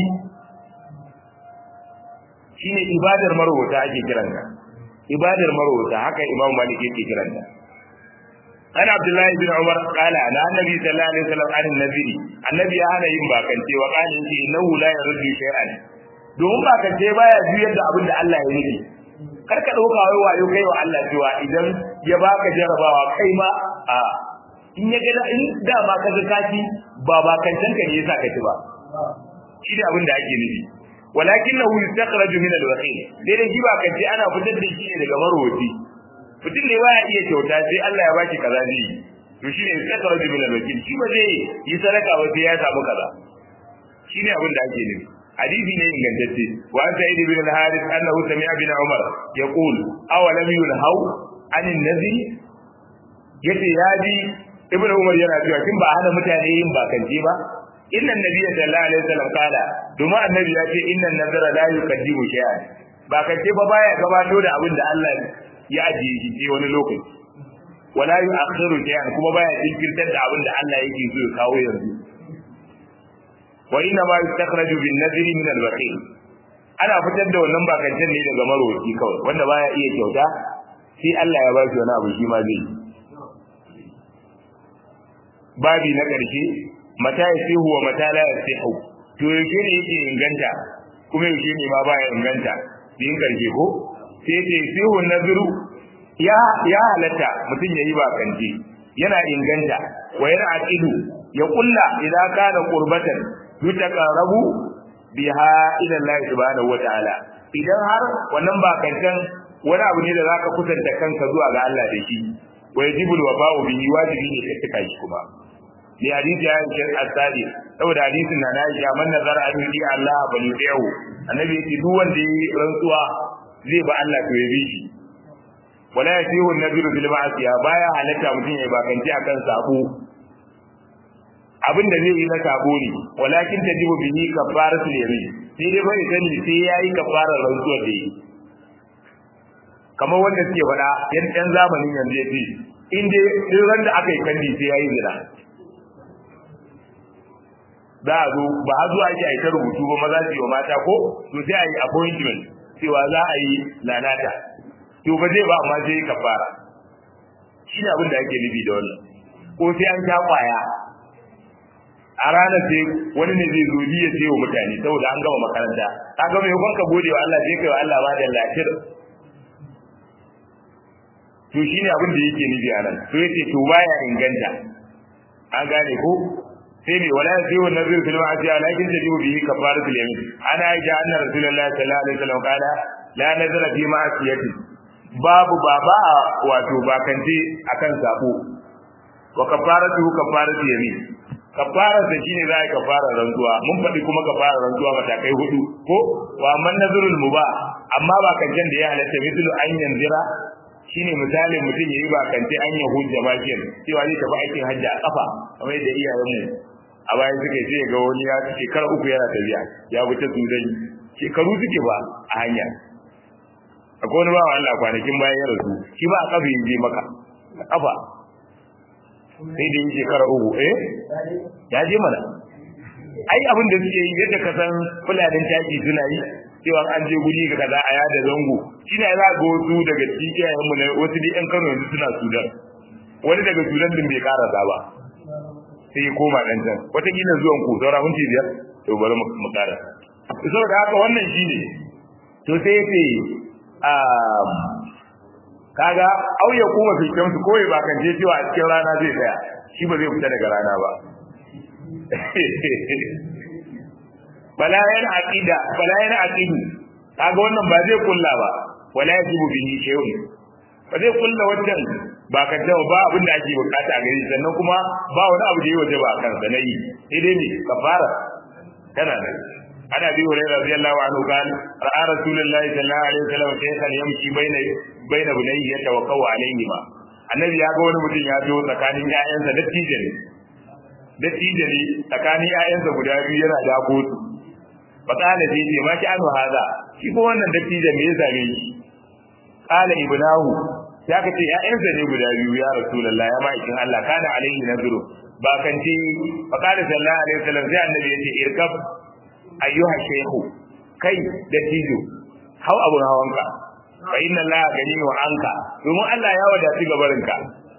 shine ibadar marwata ake kiranta ibadar marwata haka imam malik yake kiranta ana abdullahi bin umar qala na annabi sallallahu alaihi wasallam an nabi annabi ya hana yin bakance wa qala inna innahu la yaruddu shay'an domin bakance baya juyar da abin da Allah ya nufi kar ka dauka wai wayo kai wa Allah cewa idan ya baka jarabawa kai ma a in ya ga in da ma ka zakati ba bakancan ka ne yasa ka ci ba shi da abin da ake nufi walakinahu yustakhraju min al-waqi dai dai ba kace ana fitar da shi ne daga marwaci mutum ne baya iya kyauta sai Allah ya baki kaza zai to shine yustakhraju min al-waqi shi ba zai yi sadaka ba sai ya samu kaza shine abin da ake nufi hadisi ne ingantacce wa an sa'id ibn al-harith annahu sami'a bin umar yaqul aw lam yunhaw an an-nabi yace ya ji ibn umar yana cewa kin ba hana mutane yin bakance ba inna nabiyya sallallahu alaihi wasallam kala domin annabi ya ce inna nazara la yukadibu shay'an ba ka ce ba baya gabato da abin da Allah ya ajiye shi sai wani lokaci wala yu'akhiru shay'an kuma baya jinkirtar da abin da Allah yake so ya kawo yanzu wa inna ma yustakhraju bin nadri min al baqi ana fitar da wannan bakancen ne daga maroki kawai wanda baya iya kyauta sai Allah ya ba shi wani abu shi ma zai babi na ƙarshe mata ya sihu wa mata la ya sihu to yaushe ne yake inganta kuma yaushe ne ma baya inganta din karshe ko sai ce sihu naziru ya ya halatta mutum yayi ba kanje yana inganta wa yana aqidu ya kulla idan kana qurbatan yutaqarrabu biha ila Allah subhanahu wa ta'ala idan har wannan ba kancan wani abu ne da zaka kusanta kanka zuwa ga Allah da shi wa yajibul wafa'u bihi wajibi ne ka tuka shi kuma li hadisi ya yi asadi saboda hadisin na Aisha man nazara an yi Allah ba ni tsayo annabi yake duk wanda yi rantsuwa zai ba Allah to ya bi shi wala yasihu an-nabiru bil ma'asiya baya halatta mutum ya bakanci akan sabo abin da zai yi na sabo ne walakin tajibu bihi kafaratul yamin sai dai bai sani sai yayi kafarar rantsuwar da yi kamar wanda suke faɗa yan ɗan zamanin yanzu ya ce in dai duk ran da aka yi kandi sai yayi zina za a zo ba a zuwa ake aika rubutu ba maza su yi wa mata ko to sai a yi appointment cewa za a yi lalata to ba zai ba amma sai kafara shi ne abin da ake nufi da wannan ko sai an sha kwaya a ranar sai wani ne zai zo ya ce wa mutane saboda an gama makaranta ka ga mai ka gode wa Allah sai kai wa Allah ba da lafiyar to shine abin da yake nufi a nan to yace to baya inganta an gane ko sai ne wala sai wa nazir fil ma'asi lakin tajibu bihi kafaratul yamin ana aisha anna rasulullahi sallallahu alaihi wasallam qala la nazara fi ma'asiyati babu baba wato bakance akan sabo wa kafaratu kafaratul yamin kafara sa shine za ka kafara rantsuwa mun faɗi kuma kafara rantsuwa matakai hudu ko wa man nazrul mubah amma ba kancan da ya halatta mithlu an yanzira shine misalin mutum yayi ba kance an ya hujja bakin cewa zai tafi aikin hajji a kafa kamar yadda iyayen mu a bayan suke sai ga wani ya shekara uku yana tafiya ya wuce sudan shekaru suke ba a hanya akwai wani bawa Allah kwanakin bayan ya rasu shi ba a kafa yin je maka a kafa sai da yin shekara uku eh ya je mana ai abin da suke yi yadda ka san fulanin taki suna yi cewa an je guri ga kaza a yada zango shi ne za ga wasu daga cikin iyayenmu na wasu da yan Kano yanzu suna Sudan wani daga Sudan din bai karasa ba sai ya koma dan can wataƙila zuwan ku saura minti biyar to bari mu kara saboda haka wannan shi ne to sai ce kaga au ya kuma fi su koyi ba kan je cewa a cikin rana zai tsaya shi ba zai fita daga rana ba bala yana aqida bala yana aqidu kaga wannan ba zai kulla ba wala yajibu bihi shay'un ba zai kulla wannan ba ka jawo ba abin da ake bukata a gare sannan kuma ba wani abu da ya waje ba kan sa nayi sai dai ne kafara kana da ana bi hurairah radiyallahu anhu qala ra'a rasulullahi sallallahu alaihi wasallam shaykhan yamshi baina baina bunayhi yatawakkau alayhi ma annabi ya ga wani mutum ya zo tsakanin ƴaƴansa dattijo ne dattijo ne tsakanin ƴaƴansa guda biyu yana dako su fakala sai ce ma ki anu haza shi ko wannan dattijo me ya same shi qala ibnahu ya kace ƴaƴansa ne guda biyu ya rasulullahi ya ma'aikin Allah kana alaihi nazru ba kan ce fakala sallallahu alaihi wasallam sai annabi ya ce irkab ayyuha shaykhu kai dattijo hau abun hawanka fa inna allaha ganiyun anka domin Allah ya wadatu gabarinka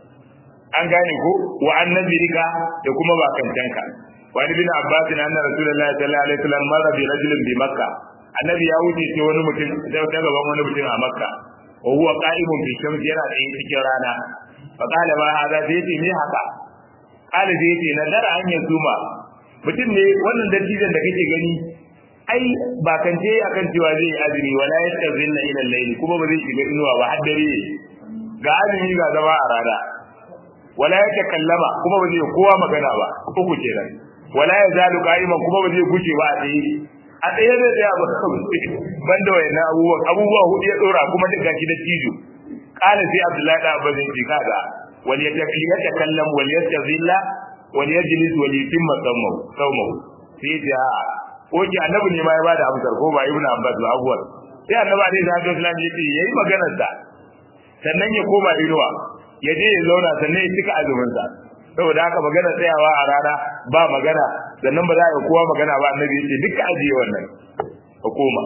an gane ko wa annabirika da kuma bakantanka wani bin abbas na anna rasulullahi sallallahu alaihi wasallam marra bi rajulin bi makka annabi ya wuce sai wani mutum da ta gaban wani mutum a makka wa huwa qa'imun bi shamsi yana da cikin rana fa qala ma hada sai ce me haka qala sai ce nadara an ya zuma mutum ne wannan dattijan da kake gani ai ba kan je akan cewa zai yi azumi wala yastazilla ila al-layl kuma ba zai shiga inuwa ba har dare ga azumi ga zama a rana wala ya takallama kuma ba zai kowa magana ba uku kenan wala ya zalu qa'iman kuma ba zai guje ba a tsaye a tsaye zai tsaya ba banda wayannan abubuwan abubuwa hudu ya dora kuma duk gashi da tijo qala sai abdullahi da abba zai ce kaga wal yatakallam wal yastazilla wal yajlis wal yutimma sawmahu sawmahu sai ya oke annabi ne ma ya bada amsar ko ba ibnu abbas ba abuwar sai annabi alaihi salatu wasallam ya ce yayi maganar da sannan ya koma inuwa ya je ya zauna sannan ya cika azumin sa saboda haka magana tsayawa a rana ba magana sannan ba za a yi kowa magana ba annabi ya ce duka ajiye wannan ka koma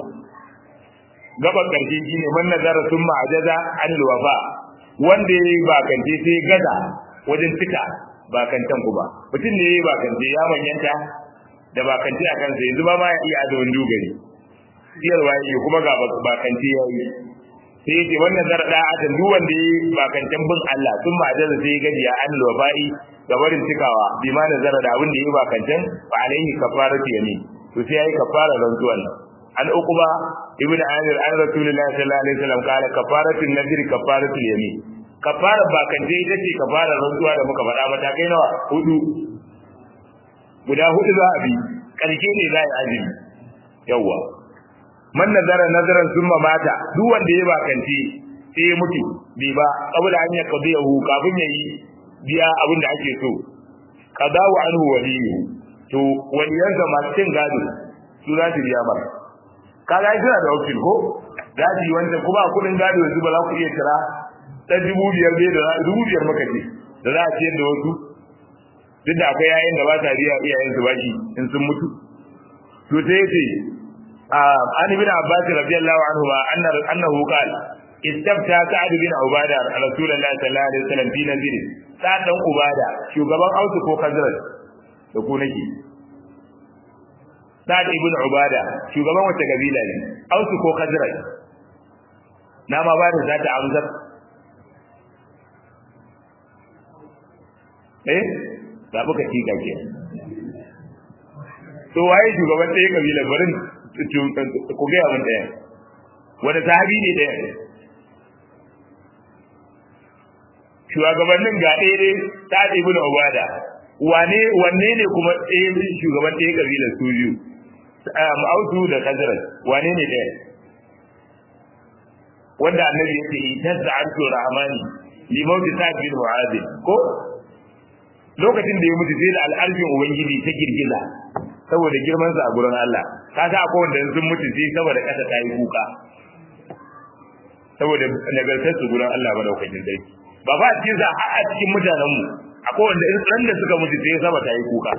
gaban karshe shine man nazara summa ajaza an wafa wanda yayi bakance sai gaza wajen cika bakantan ku ba mutum ne yayi bakance ya manyanta da bakanci a kansa yanzu ba ma ya iya azumin dogari siyarwa yake kuma ga bakanci ya yi sai yake wannan zara da adam duk wanda ya bakancan bin Allah sun ma da sai gadi ya an wafa'i da barin cikawa bi ma nazara da abin da ya bakancan fa alaihi kafaratu yamin to sai yayi kafara rantsuwan an uquba ibnu amir an rasulullahi sallallahu alaihi wasallam kala kafaratu nadri kafaratu yamin kafara bakance ita ce kafara rantsuwa da muka faɗa matakai nawa hudu guda hudu za a bi ƙarshe ne za a yi azumi yawwa man nazara nazaran summa mata duk wanda ya bakance sai ya mutu bai ba saboda an ya kazu yahu kafin ya yi biya abin da ake so qadawu anhu waliyu to waliyansa masu cin gado su za su biya masa kaga suna da wakil ko za su yi wanda kuma kudin gado yanzu ba za ku iya kira ta dubu biyar bai da dubu biyar maka ce da za a ciyar da wasu duk da akwai yayin da ba ta biya iyayen su baki in sun mutu to sai yace an ibn abbas radiyallahu anhu ma anna annahu qala istabta sa'd bin ubada rasulullahi sallallahu alaihi wasallam fi nazir sa'd dan ubada shugaban ausu ko khazraj da ku nake sa'd ibn ubada shugaban wata kabila ne ausu ko khazraj na ma ba da zata amsar eh da muka tika ke to waye shugaban ɗaya kabila barin ku gaya mun ɗaya wanda sahabi ne ɗaya shugabannin ga ɗaya dai ta ɗebi na ubada wane wanne ne kuma ɗaya shugaban ɗaya kabilar su biyu ausu da kazarat wane ne ɗaya wanda annabi yake tazza arsu rahmani li mawti sa'd bin mu'adh ko lokacin da ya mutu sai da al'arfin ubangiji ta girgiza saboda girman sa a gurin Allah kaga akwai wanda sun mutu sai saboda kasa ta yi kuka saboda nagartar su gurin Allah madaukakin sarki ba ba cikin sa a cikin mutanen mu akwai wanda in ran da suka mutu sai sama ta yi kuka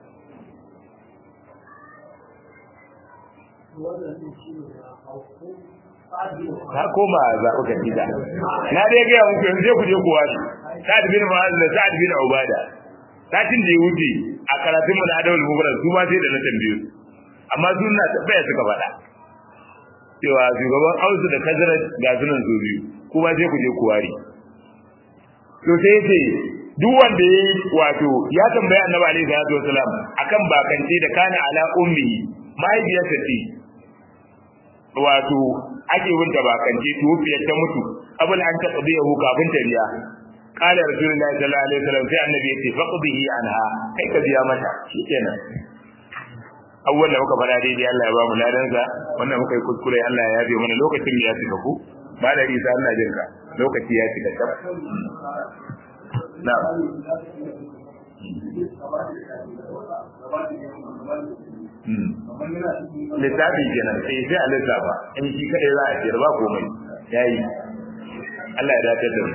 ka koma zaɓi ka gida na dai gaya muku yanzu ku je kuwa ne sa'ad bin ma'az da sa'ad bin ubada satin da ya wuce a karatun mu na adawul mubara su ma sai da na tambaye su amma su na tabbaya suka faɗa cewa shugaban ausu da kazarar ga sunan su biyu kuma sai ku je kuwari to sai ce duk wanda yayi wato ya tambaya annabi alaihi salatu wasalam akan bakance da kana ala ummi mahaifiyarsa ce wato ake wunta bakance tufiyar ta mutu abul an ta qadiyahu kafin ta biya qala rasulullahi sallallahu alaihi wasallam sai annabi ya ce faqdihi anha kai ka biya mata shikenan awwal da muka fara daidai Allah ya ba mu ladansa wannan muka yi kuskure Allah ya yabe mana lokacin da ya cika ku ba da isa Allah jinka lokaci ya cika tab na'am littafi kenan sai sai a lissafa in shi kadai za a ce ba komai yayi Allah ya dace da mu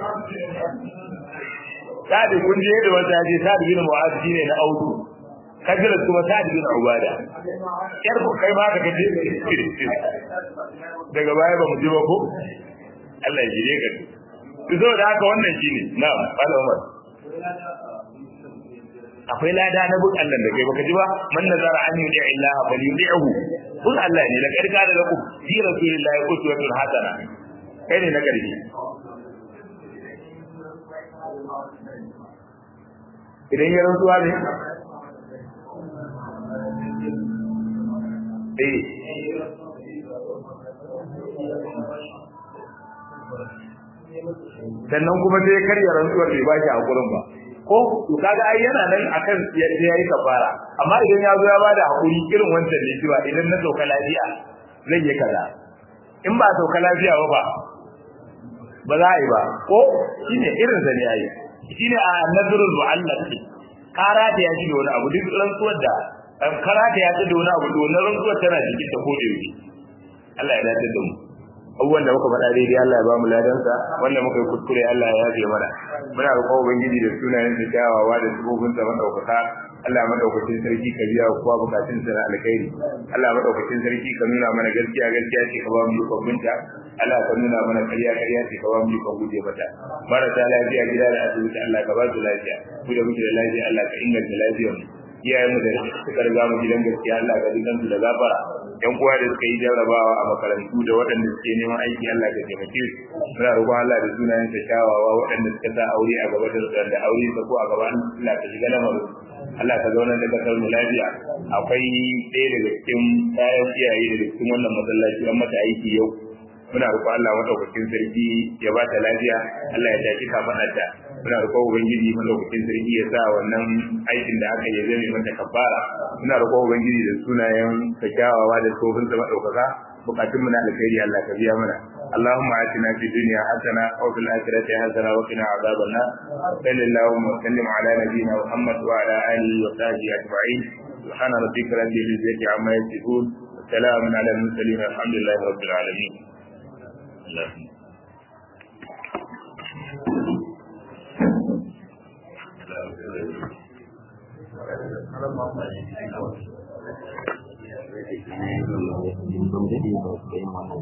Sa'ad kun je da wata je Sa'ad bin Mu'adh shine na audu kajira kuma Sa'ad bin Ubada yar ku kai ma ka kace daga baya ba mu ji ba ko Allah ya jire ka to da haka wannan shine na'am Malam Umar akwai lada na bin Allah da kai baka ji ba man nazara an yuti Allah fa yudihu kun Allah ne la karka da ku fi rasulillahi uswatun hasana kai ne na karfi idan ya rantsuwa ne eh sannan kuma sai ya karya rantsuwar bai ba shi hakurin ba ko to kaga ai yana nan akan ya yi kafara amma idan ya zo ya bada hakuri irin wancan ne cewa idan na sauka lafiya zai yi kaza in ba sauka lafiya ba ba ba za a yi ba ko shine irin sa ne yayi shine a nadrul mu'allaq kara da ya ji da wani abu duk rantsuwar da kara da ya ji da wani abu to na rantsuwar tana cikin ta ko da yake Allah ya dace da mu abubuwan da muka faɗa daidai Allah ya ba mu ladansa wanda muka yi kuskure Allah ya yafe mana muna roƙon ubangiji da sunayen da kyawawa da sifofin sa madaukaka Allah madaukakin sarki ka biya kowa bukatun sa na alkhairi Allah madaukakin sarki ka nuna mana gaskiya gaskiya ce ka ba mu ikon binta Allah ka nuna mana ƙarya ƙarya ce ka ba mu ikon guje mata marasa lafiya gida da asibiti Allah ka ba su lafiya ku da muke da lafiya Allah ka inganta lafiyar mu iyayenmu da suka riga mu gidan gaskiya Allah ka ji kansu da gafara yan uwa da suka yi jarrabawa a makarantu da waɗanda suke neman aiki Allah ka taimake su muna roƙon Allah da sunayen sa kyawawa waɗanda suka sa aure a gaba da da aure sa ko a gaba Allah ka shiga lamarin Allah ka zauna da kasar mu lafiya akwai ɗaya daga cikin kayan iyaye daga cikin wannan masallaci an mata aiki yau muna roƙon Allah madaukakin sarki ya ba ta lafiya Allah ya tashi kafaɗarta muna roƙon ubangiji madaukakin sarki ya sa wannan aikin da aka yi zai mata kafara muna roƙon ubangiji da sunayen ka kyawawa da tsofin sa madaukaka bukatun mu na alkhairi Allah ka biya mana اللهم آتنا في الدنيا حسنة وفي الآخرة حسنة وقنا عذاب النار صل اللهم وسلم على نبينا محمد وعلى آله وصحبه أجمعين سبحان ربك رب العزة عما يصفون وسلام على المرسلين الحمد لله رب العالمين اللهم Thank you.